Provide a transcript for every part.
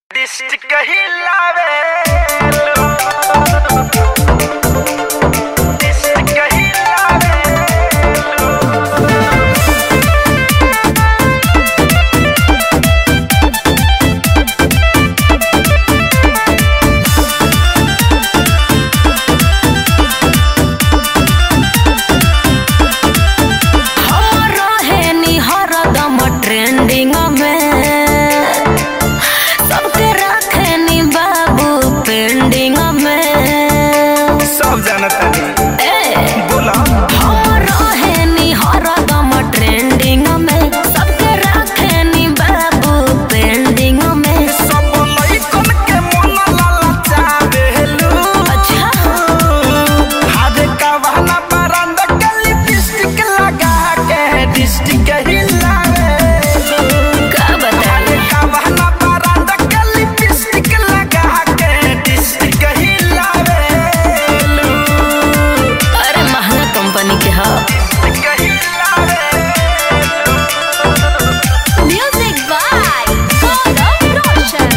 district हिलावे district हिलावे हमरो हेनी हरदम ट्रेंडिंग में सबके रखेनी बाबू पेंडिंग में सब जानता नहीं ए बोला हमरो हेनी हरदम ट्रेंडिंग में सबके रखेनी बाबू पेंडिंग में सब लइकन के मन ललचावेलू अच्छा हारे कवना बरंद के लिपस्टिक लगा के डिस्ट्रिक्ट हिलावेलू का बताइए हारे कवना बरंद के लिपस्टिक लगा के डिस्ट्रिक्ट हिलावेलू अरे महंगा कंपनी के ह डिस्ट्रिक्ट हिलावेलू म्यूजिक बाय गौरव रोशन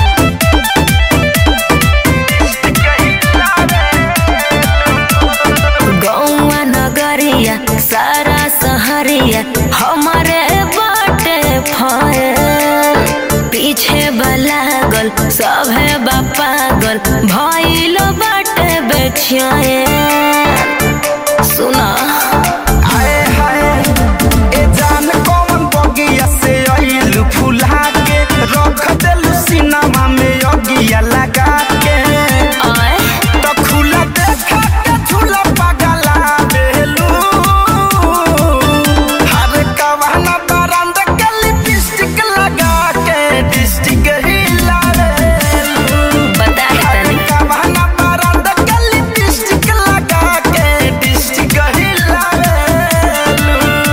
गौवा नगरिया सारा सहरिया हमारे बाटे फयल पीछे बलागल सभे पागल भइलो बाटे बेचिए सुना हाय हाय ए जान कौन बगिया से आइलू फुला के रख देलू सिनेमा में अगिया लगा के आए तो खुला देखा के झूला पगला देलू हर कवना बरंद के लिपस्टिक लगा के डिस्ट्रिक्ट हिला देलू बता हर तनी कवना बरंद के लिपस्टिक लगा के डिस्ट्रिक्ट हिला देलू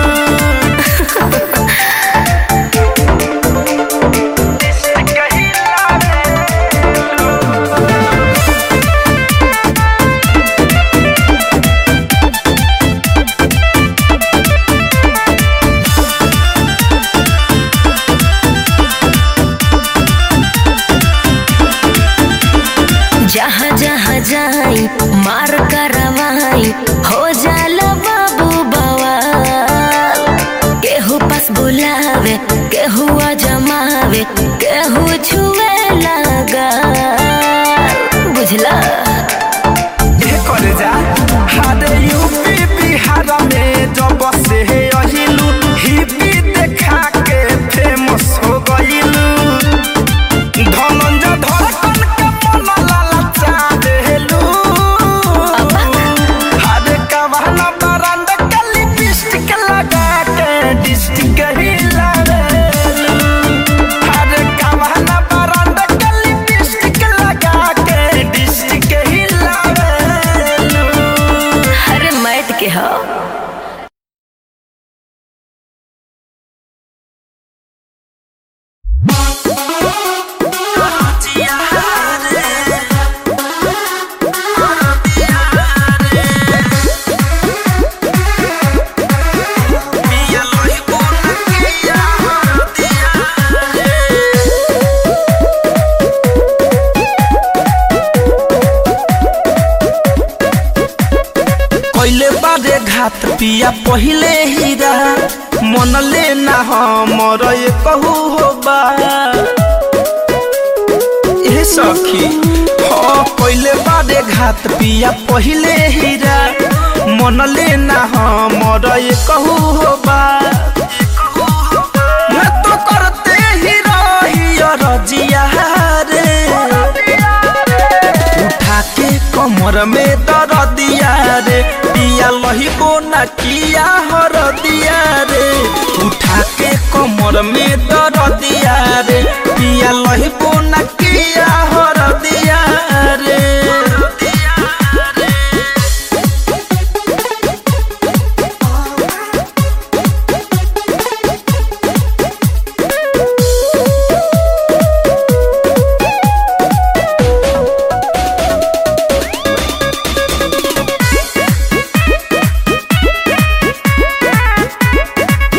डिस्ट्रिक्ट हिला देलू जहाँ जहाँ जाई मार करवाई हो जाला बाबू बवाल केहू पास बुलावे केहू जमावे केहू छुए लगा बुझला ए करे जा हारे यूपी बिहार में जब से अहिलू हिपी देखा के फेमस हो गइलू धनंजय धड़कन के मन ललचा देलू हारे कवना बरंद के लिपस्टिक लगा के डिस्ट्रिक्ट हिला देलू हारे कवना बरंद के लिपस्टिक लगा के डिस्ट्रिक्ट हिला देलू अरे मैट के हो कैले बारे घात पिया पहिले हीरा मन लेना हमर ये कहू हो बा ए सखी हाँ कैले बारे घात पिया पहिले हीरा मन लेना हमर ये कहू हो बा मैं तो करते ही रही रजिया रे उठा के कमर में दर दिया रे पिया लही को न किया हर दिया रे उठा के कमर में दर दिया रे पिया लही को न किया हर दिया रे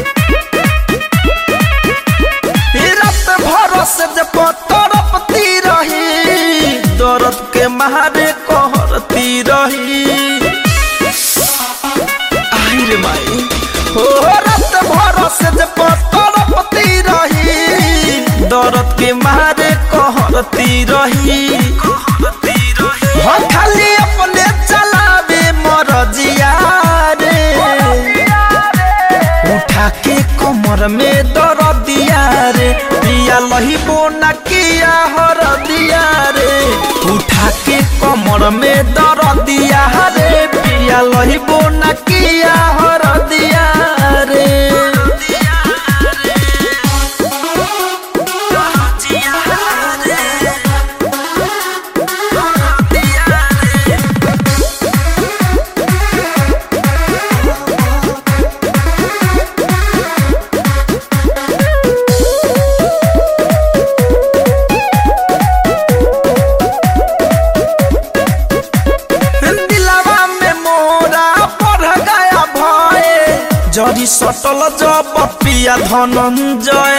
रात भरोसे जब तरफ तीर मारे कहरती रही आई रे माई हो रात भर से जे तड़पती रही दर्द के मारे कहरती रही हो खाली अपने चलावे मरजिया रे उठा के कमर में दर दिया रे पिया लही बोना किया हर दिया रे उठा के कमर में दर दिया रे पिया लही बोना किया हर दिया रे दिलावा में मोरा पढ़ गया भय जरी सटल जब पिया धनंजय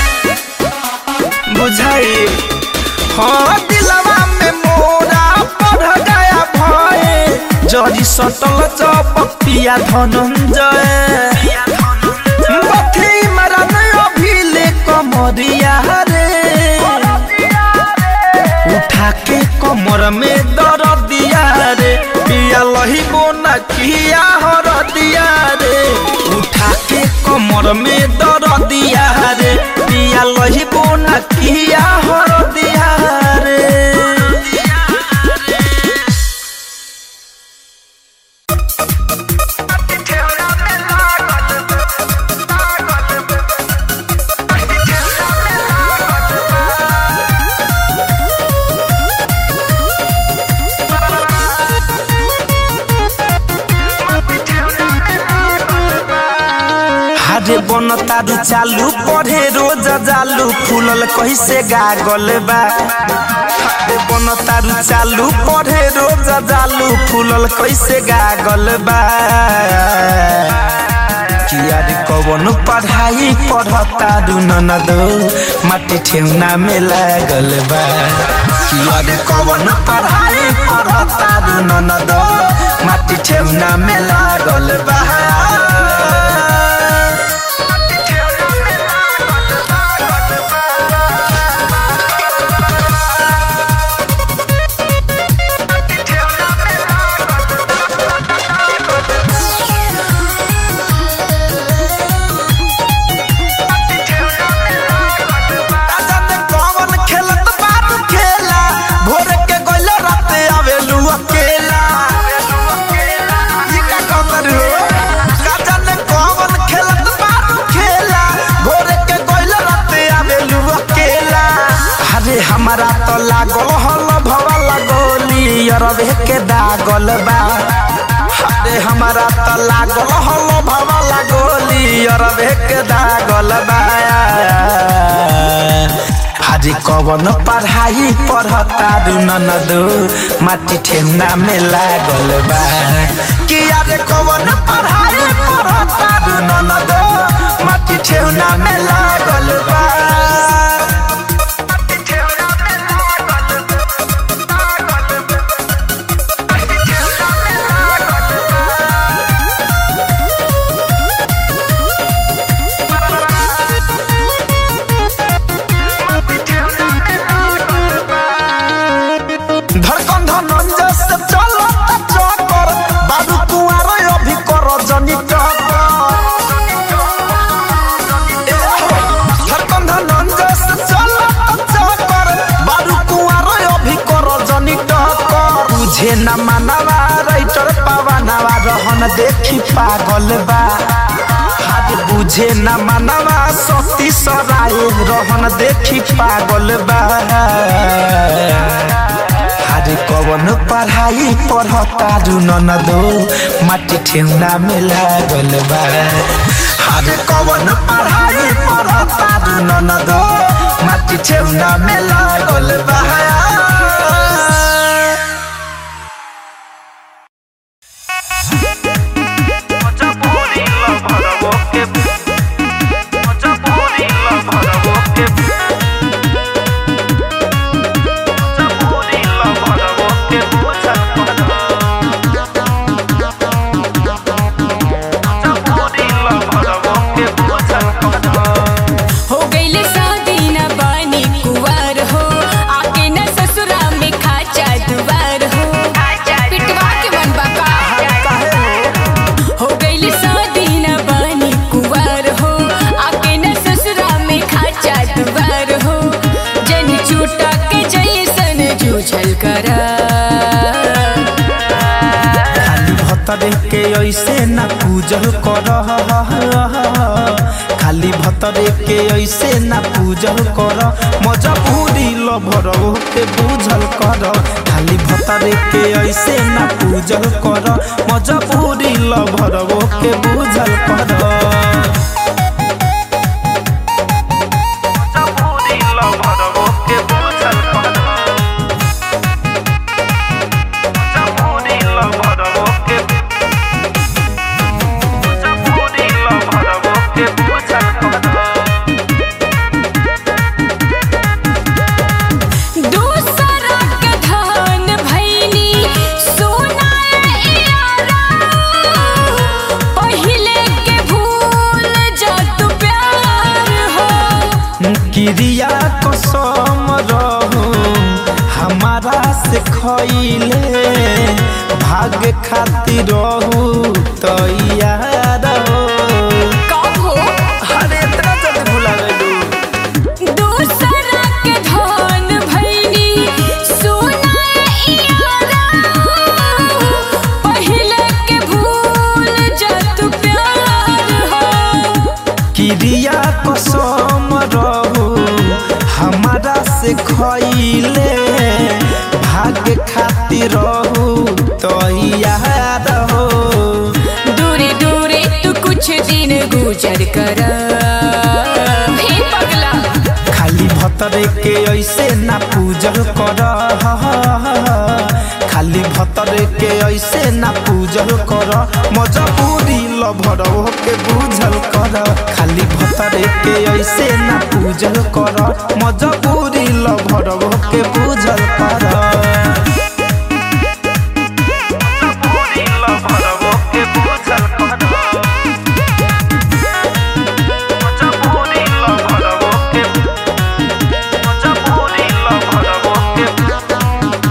बुझाई हाँ दिलावा में मोरा पढ़ गया भय जरी सटल जब पिया धनंजय बथी मरन अभिले कमरिया रे उठा के कमर में दर दिया रे पिया लही बोना किया हर दिया रे उठा के कमर में दर दिया रे पिया लही बोना किया हर दिया रे हरे बन तारू चालू पढ़े रोज जालू फूलल कैसे गागल बा हरे बन तारू चालू पढ़े रोज जालू फूलल कैसे गागल बा किया रे कवन पढ़ाई पढ़तारू ननदो माटी ठेउना में लागल बा किया रे कवन पढ़ाई पढ़तारू ननदो माटी ठेउना में लागल बा राजा ने कौन खेलत बारू खेला भोर के गइल राते आवेलू अकेला ई का कमर हो राजा ने कौन खेलत बारू खेला भोर के गइल राते आवेलू अकेला अरे हमारा तो लागल हल भवा लगोली अरबे के दागल बा अरे हमारा तो लागल हल भवा लगोली अरबे के दागल बा हरी कवन पढ़ाई पढ़ता दू ननदो माटी ठेमना में लागल बा कि अरे कवन पढ़ाई पढ़ता दू ननदो माटी ठेमना में लागल बा धड़कन धनंजय से चलो चकर बाबू कुआर अभी कर जनी धड़कन धनंजय से चलो चकर बाबू कुआर अभी कर जनी टकर तुझे न मानवा राइटर पावनवा रहन देखी पागल बा हाथ बुझे न मानवा सती सराय रहन देखी पागल बा हरे कवन पढ़ाई पढ़ता दू ननदो माटी ठेउना में लागल बा हरे कवन पढ़ाई पढ़ता दू ननदो माटी ठेउना में लागल बा पूजल कर खाली भतरे के ऐसे ना पूजल कर मजबूरी लभर के पूजल कर खाली भतरे के ऐसे ना पूजल कर मजबूरी लभर के पूजल कर मजबूरी लभर के पूजल कर मजबूरी लभर के मजबूरी लभर के पूजल कर दूसरा के धन भैनी सोना यारा पहिले के भूल जा तू प्यार हो क्रिया कसम रहू हमारा से खैले भाग खातिर रहू तैयार हो कब हो अरे इतना जल्दी भुला गइलू दूसरा के धन भैनी सोना यारा पहिले के भूल जा तू प्यार हो क्रिया कसम रहू हमारा से खैले भाग खातिर रहू तैयार हो दूरी दूरी तू कुछ दिन गुजर कर हे पगला खाली भतरे के ऐसे ना पूजल कर खाली भतरे के ऐसे ना पूजल कर मजबूरी लभर के पूजल कर खाली भतरे के ऐसे ना पूजल कर मजबूरी लभर के पूजल कर मजबूरी लभर के पूजल कर मजबूरी लभर के मजबूरी लभर के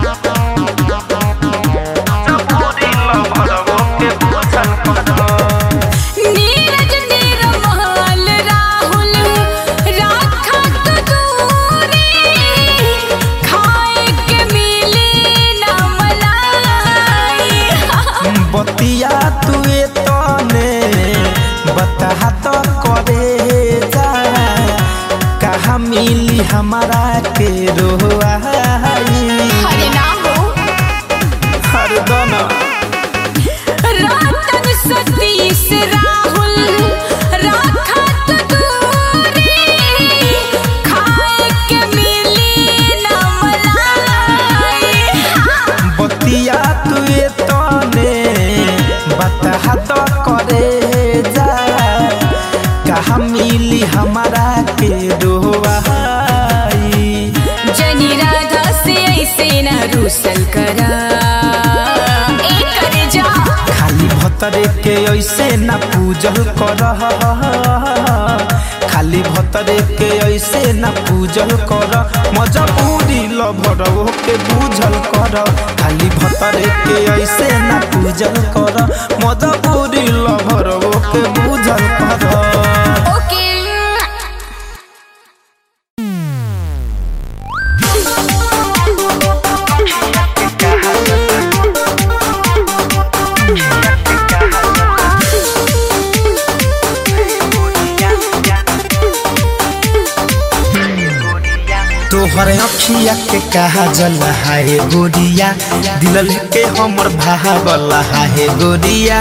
मजबूरी लभर के पूजल कर नीरज निरमल राहुल राखत दूरी खाए के मिली न मलाई बतिया तुए तने बता तो करे जा कहा मिली हमारा के रोआई हरे ना हो हर दना रातन सतीश राहुल राखत दूरी खाए के मिली न मलाई बतिया तुए तने बता तो करे जा कहा मिली हमारा के रोआई जनी राधा से ऐसे न रूसल करा ए करे जा खाली भतरे के ऐसे ना पूजल कर खाली भतरे के ऐसे ना पूजल कर मजबूरी लभर के पूजल कर खाली भतरे के ऐसे ना पूजल कर मजबूरी लभर के पूजल कर ओके तोहर अखिया के कहा जल हाय गोरिया दिल के हमर भागल हाय गोरिया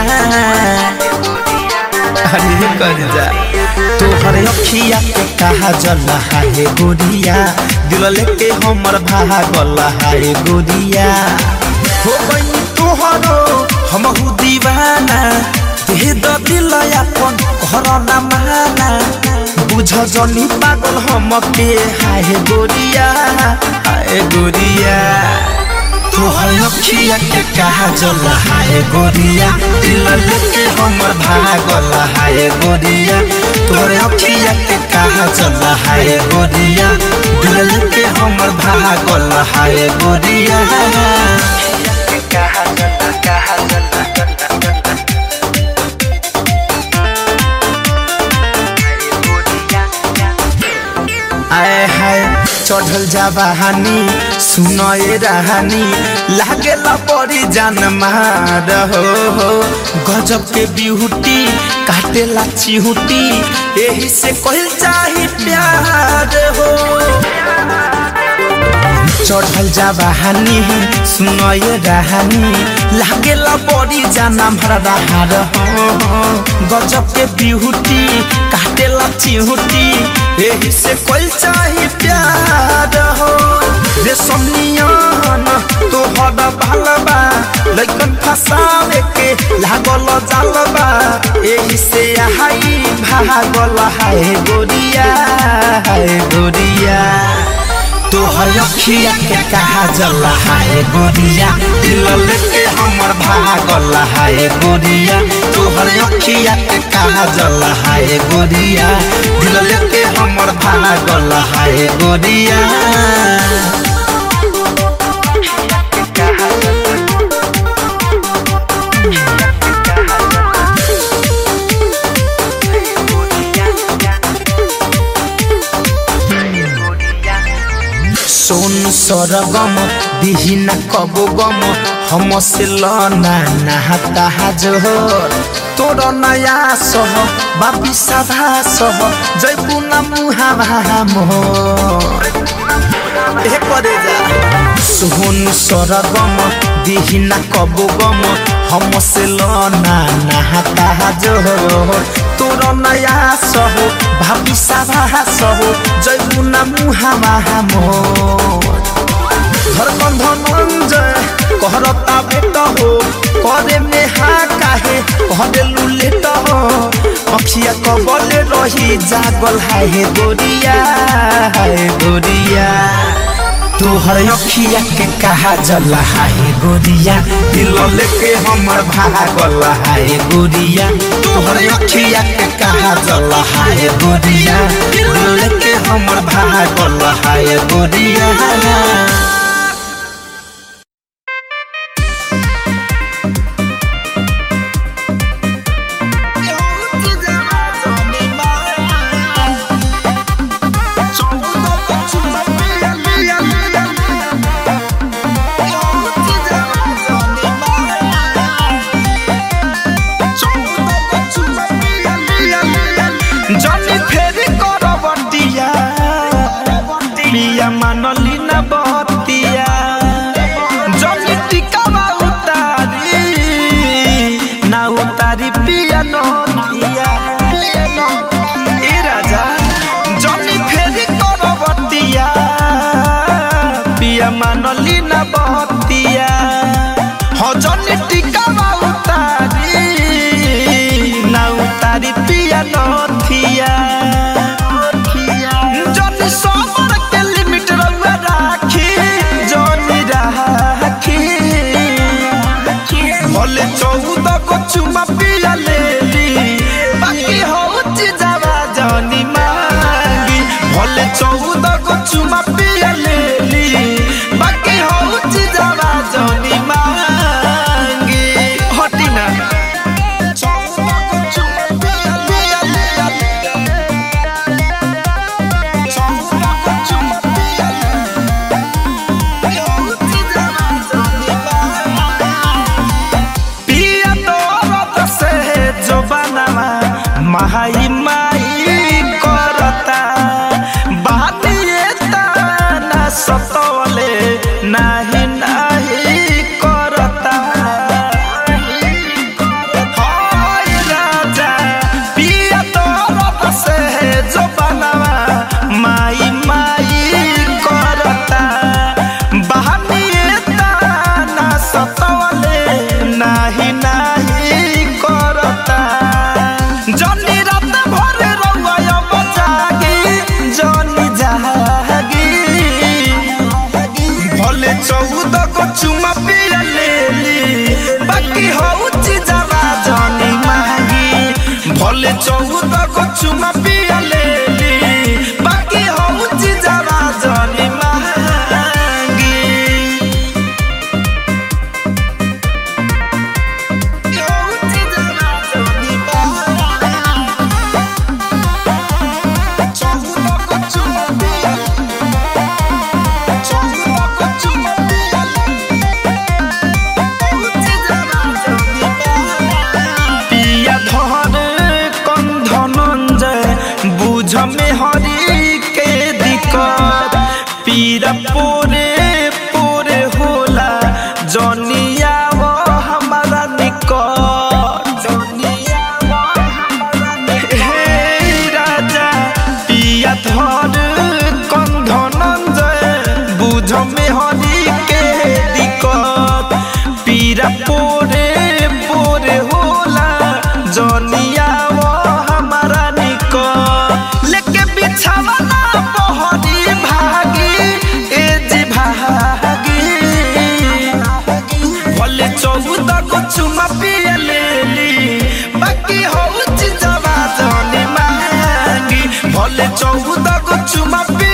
अरे कर जा तोहर अखिया के कहा जल हाय गोरिया दिल के हमर भागल हाय गोरिया हो गई तोहरो हमहु दीवाना दे द दिल अपन घर न माना बुझ जनी पागल हमके हाय गोरिया हाय गोरिया तोहर अखिया के कहा जल हाय गोरिया दिल लेके हमर भागल हाय गोरिया तोहर अखिया के कहा जल हाय गोरिया दिल लेके हमर भागल हाय गोरिया कहा जल कहा जल आए हाय चढ़ल जाबानी सुनए रहानी लागेला बड़ी जान मार हो हो गजब के बिहुटी काटेला चिहुटी एही से कहल चाही प्यार हो चढ़ल जाबानी सुनए रहानी लागेला बड़ी जाना भरा हार हो गजब के बिहुटी काटेला चिहुटी एही से कोई चाही प्यार हो रे सोनियन तोहर भालबा लइकन फसावे के लागल जालबा एही से हाई भागल हाय गोरिया हाय गोरिया तोहर अखिया के कहा जल हाय गोरिया दिल लेके हमर भागल हाय गोरिया तोहर अखिया के कहा जल हाय गोरिया दिल लेके हमर भागल हाय गोरिया सोन सरगम बिहिना कबो गम हम से लना नहाता जोहर तोर नया सह बापी सभा सह जयपुना मुहा भा मोहर ए करे जा सोहन सरगम दिहिना कबो गम हम से लना नहाता जोहर तोर नया सह भाबी सभा सह जयपुना मुहा महा मोर धरकन धनंजय कहरता बेट हो करे में हा काहे कहरे लुलेट हो अखिया कबले रही जागल हाय गोरिया हाय गोरिया तोहर अखिया के कहा जल हाय गोरिया दिल लेके हमर भागल हाय गोरिया तोहर अखिया के कहा जल हाय गोरिया दिल लेके हमर भागल हाय गोरिया जनी फेरी करबटिया पिया मानली न बतिया जनी टिकावा उतारी ना उतारी पिया नतिया ए राजा जनी फेरी करबटिया पिया मानली न बतिया हो जनी टिकावा उतारी ना उतारी पिया नथिया जनी समर के लिमिट रउआ राखी जनी राखी भले चौदह को चुमा पिया लेली बाकी होची जावा जनी मांगी भले चौदह को चुमा पिया लेली बाकी होची जावा जनी मांगी हटी ना चौदह को चुमा पिया पिया चौदह को चुमा पिया होची जावा जनी मांगी पिया दौरत से जो बनवा माई माई करता बानिए ताना बुझमे हरी के दिक्कत पीरा पोरे पोरे होला जनिया वो हमारा निकट लेके बिछावा ना बहरी भागी ए जी भागी भले चौदह को चुमा पिया लेली बाकी हो जवा जाने मांगी भले चौदह को चुमा पिया